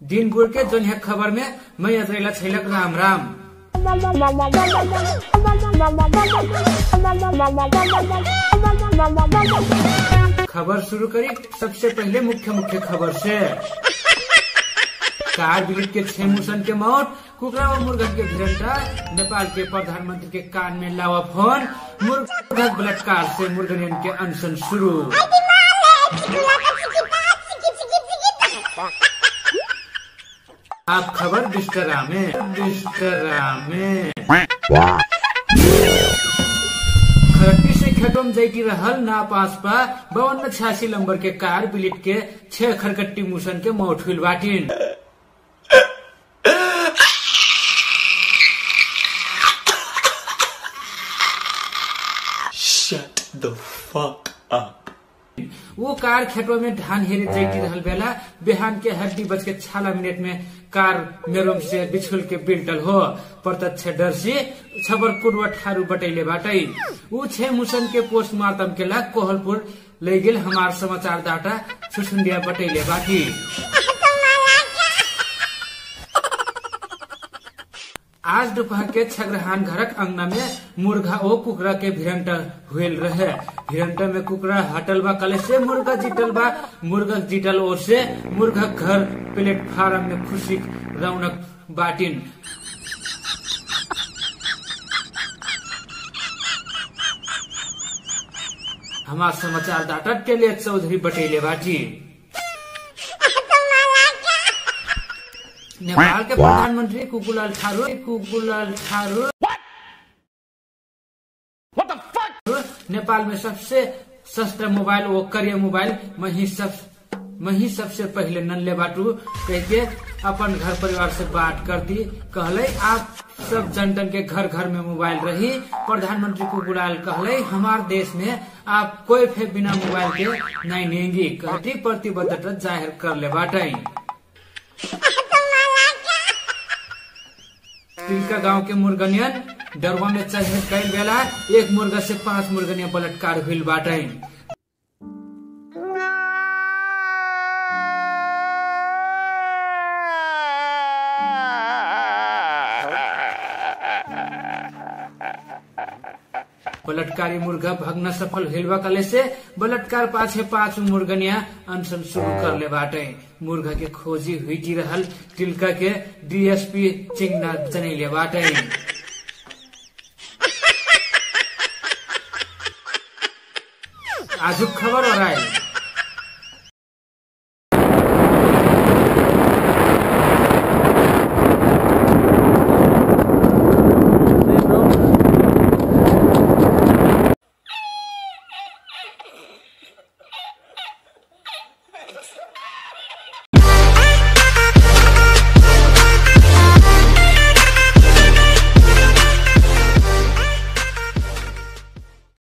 दिन गुड़ के जोन है खबर में मैं अजरेला छैलक राम राम खबर शुरू करी सबसे पहले मुख्य मुख्य खबर से कार ब्रिगेड के छह मुसन के मौत कुकरा और मुर्गन के भिरंटा नेपाल के प्रधानमंत्री के कान में लावा फोन मुर्गक बलात्कार से मुर्गनियन के अनशन शुरू आप खबर बिस्तरा में बिस्तरा में खरटी से खेतों जैती रहल ना पास पा बावन छियासी नंबर के कार बिलिट के छह खरकट्टी मुसन के मौत हुई बाटिन Shut the fuck up. वो कार खेतों में धान हेरे जैती रहल बेला बिहान के हड्डी बज के छाला मिनट में कार मेरोम से बिछुल के बिल्टल हो प्रत्यक्ष दर्शी छबर पूर्व ठारू बटैले बाटै ऊ छे मुसन के पोस्टमार्टम के ला कोहलपुर ले गेल हमार समाचार दाता सुसुंडिया बटैले बाटी आज दोपहर के छगरहान घरक अंगना में मुर्गा ओ कुकरा के भिरंटा हुएल रहे भिरंटा में कुकरा हटल बा कले से मुर्गा जीतल बा मुर्गा जीतल ओर से मुर्गा घर प्लेटफार्म में खुशी रौनक बाटिन हमार समाचार दाता टेले चौधरी बटेले बाटी नेपाल के प्रधानमंत्री कुकुलाल ठाकुर कुकुलाल ठाकुर नेपाल में सबसे सस्ता मोबाइल वो करिया मोबाइल मही सब मही सबसे पहले नन्ले बाटू कह के अपन घर परिवार से बात कर दी कहले आप सब जनतन के घर घर में मोबाइल रही प्रधानमंत्री कुकुलाल कहले हमार देश में आप कोई फे बिना मोबाइल के नहीं लेंगी कहती प्रतिबद्धता जाहिर कर ले बाटे तिलका गांव के मुर्गनियन डरवा में चढ़े कई बेला एक मुर्गा से पांच मुर्गनिया बलात्कार हुई बाटे बलात्कारी मुर्गा भगना सफल हिलवा कले से बलात्कार पाछे पांच मुर्गनिया अनशन शुरू कर ले बाटे मुर्गा के खोजी हुई जी रहल तिलका के डीएसपी चिंगना जनैले बाटे आजुक खबर और आए